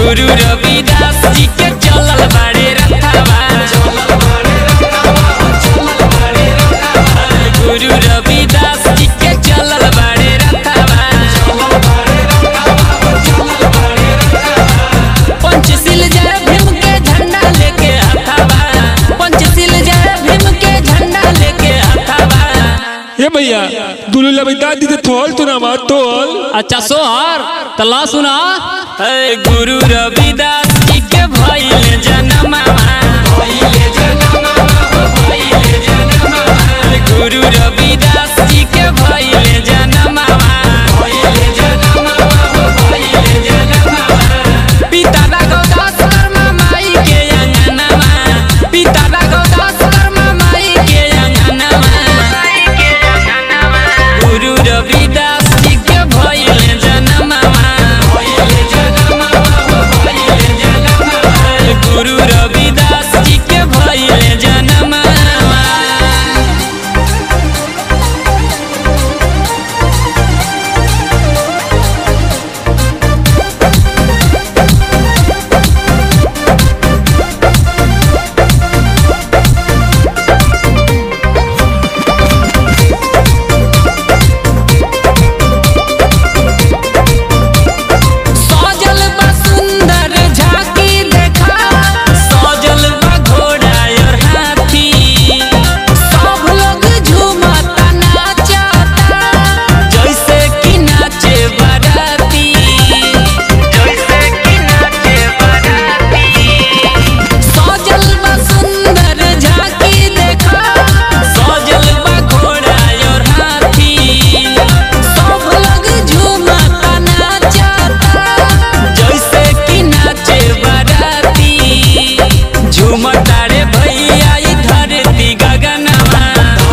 गुरु रविदास जी के चलल बाड़े रथावा गुरु रविदास जी के चलल बाड़े रथावा पंचशील जय भीम के झंडा लेके हथावा पंचशील जय भीम के झंडा लेके हथावा ए भैया दुलू लबिदा दी थोल तू ना मार तोल अच्छा सोहर तला सुना है गुरु रविदास जी के भइले जनमावा गुरु रविदास जी के भइले जनमावा पिता राघवदास शर्मा माई के अंगनवा पिता राघवदास शर्मा माई के अंगनवा गुरु रविदास जी के भइले जनमावा गुरु रविदास जी के भइले जनमावा सजल बा सुंदर झांकी देखा सजल बा घोड़ा और हाथी सब लोग झूमता नाचता जैसे कि नाचे बाराती जैसे कि नाचे बाराती सजल बा सुंदर झांकी देखा सजल बा घोड़ा और हाथी सब लोग झूमता नाचता जैसे कि नाचे बाराती झूमता रे भैया ई धरती गगनवा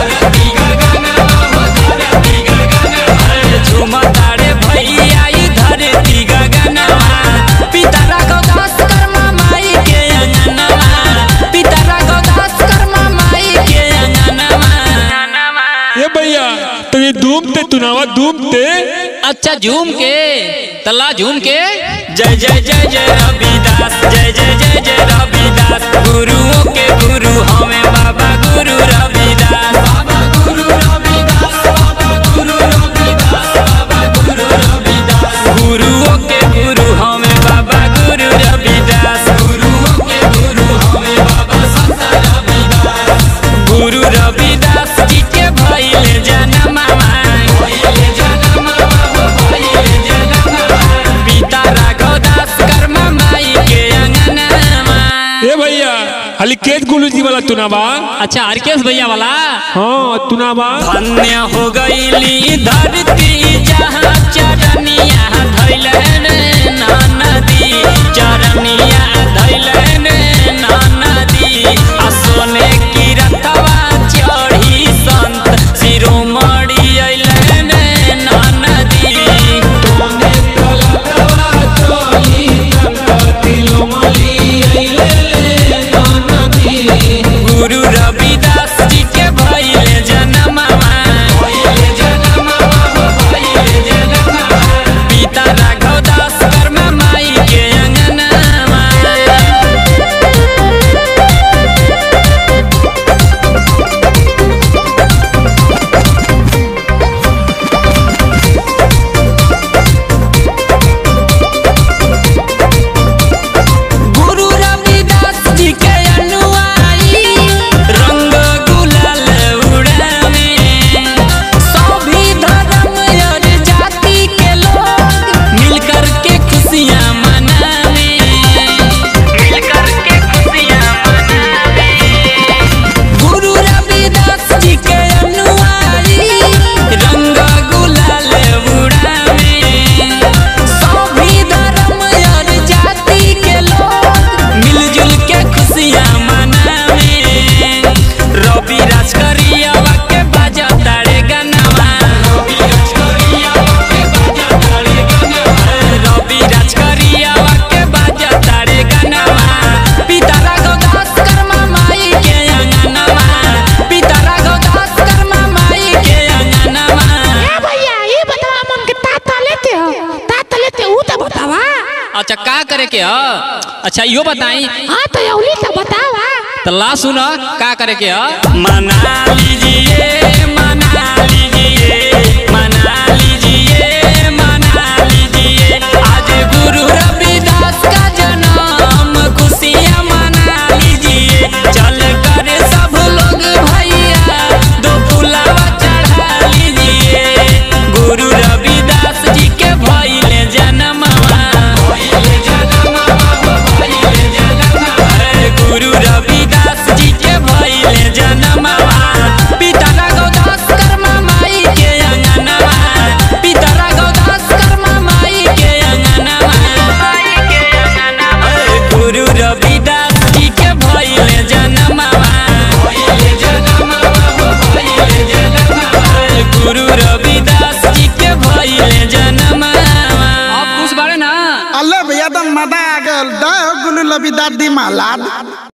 झूमता रे भैया ई धरती गगनवा पिता राघवदास कर्मा माई के अंगनवा पिता राघवदास कर्मा माई के अंगनवा ए भैया तो ये धूम ते तू नावा धूम ते अच्छा झूम के तला झूम के जय जय जय जय रविदास जय जय जय जय रविदास गुरुओं के गुरु हमें बाबा गुरु रविदास बाबा गुरु रविदास बाबा गुरु रविदास बाबा गुरु रविदास गुरुओं के गुरु हमें बाबा गुरु रविदास गुरुओं के गुरु हमें बाबा संत रविदास गुरु रविदास जी के भइले जनमावा भइले जनमावा भइले जनमावा पिता राघवदास कर्मा माई के अंगनवा ए भैया हली केत गुलू जी वाला तू ना बा अच्छा हरकेश भैया वाला हाँ तू ना बा धन्य हो गईली धरती जहाँ चरनिया धैलन नदी चरनिया धैलन नदी आ सोने की रथवा चढ़ी संत शिरोमणि अइलन नदी तोने कलकवा चढ़ी संत शिरोमणि अइलन नदी गुरु रविदास जी के भइले जनमावा भइले जनमावा भइले जनमावा अच्छा का करे के ह अच्छा इहो बताई हाँ तो यौली तो बतावा तो ला सुन का करे के ह मना लीजिए मना लीजिए मना लीजिए मना लीजिए आज गुरु रविदास का जन्म खुशियाँ मना लीजिए चल कर सब लोग भैया दो फुलावा चढ़ा लीजिए गुरु रविदास जी के भइले जन्मवा गुरु रविदास जी के भइले जन्मवा पिता रघुदास कर्मा माई के अंगनवा पिता रघुदास कर्मा माई के अंगनवा गुरु रविदास जी के भइले जन्मवा गुरु रविदास जी के भइले जन्मवा अब खुश बाड़े ना अल्ले भैया तो मजा आ गल दो गुलू लबी दादी मालाद